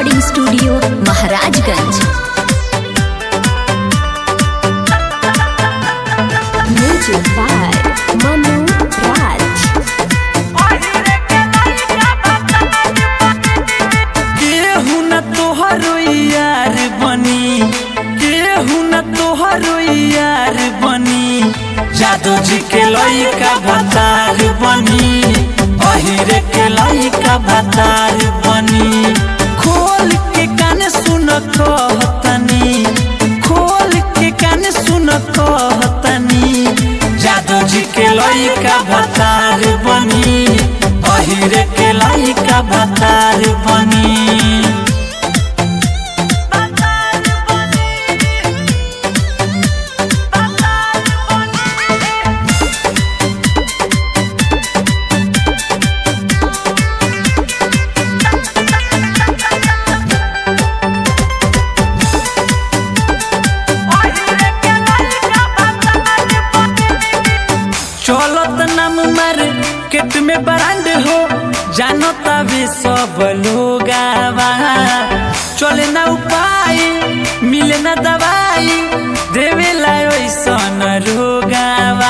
recording studio Maharajganj music by Manu Raj केहू न तोहरो यार बनी केहू न तोहरो यार बनी जादू जी के लइका भतार बनी अहिरे के लइका भतार बनी खोल के कान सुन कहतनी खोल के कान सुन कहतनी जादू जी के लइका भतार बनी अहिरे के लइका भतार बनी चलत नाम मार केट में ब्रांड हो जानो तभी सब लोग चले ना उपाय मिले ना दवाई देवे ला ऐसन रोगावा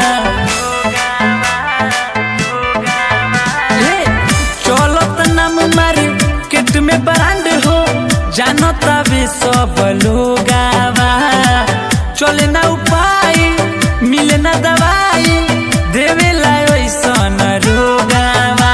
हे, चलत नाम मार केट में ब्रांड हो जानो तभी सब लोग चले ना उपाय मिले ना दवाई देवे ला ऐसन रोगावा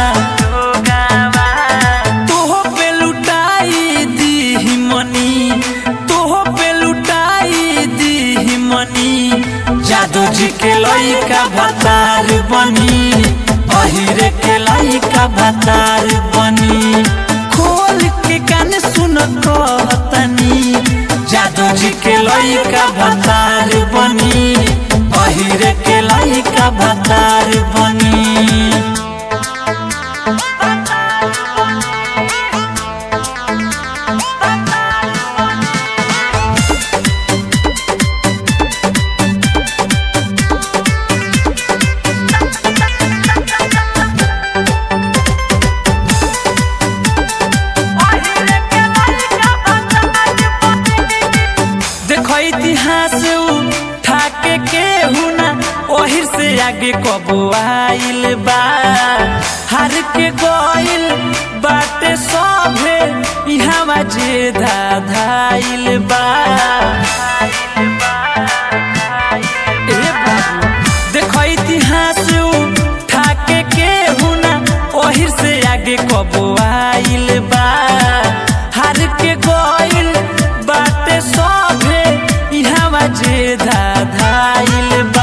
तोहो पे लुटाई दी मनी तोहो पे लुटाई दी मनी जादू जी के लइका भतार बनी अहिरे के लइका भतार बनी खोल के कान सुन कहतनी जादू जी के लइका भतार बनी अहिरे के लइका भतार बनी देखो इतिहास उठा के केहू ना ओहिर से आगे कबो आइल बा हार के गइल बाटे सभे इहावा जे धाधाइल बा ए बाबू देखो इतिहास उठा के केहू ना ओहिर से आगे कबो आइल बा हार के गइल बाटे सभे इहावा जे धाधाइल बा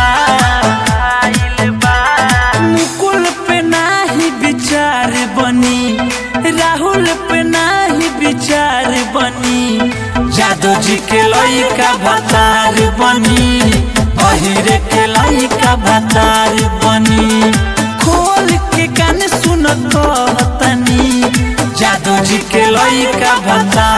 मुकुल पे नाही विचार बनी राहुल पे नाही विचार बनी जादू जी के लइका भतार बनी अहिरे के लइका भतार बनी खोल के कान सुन कहतनी जादू जी के लइका भतार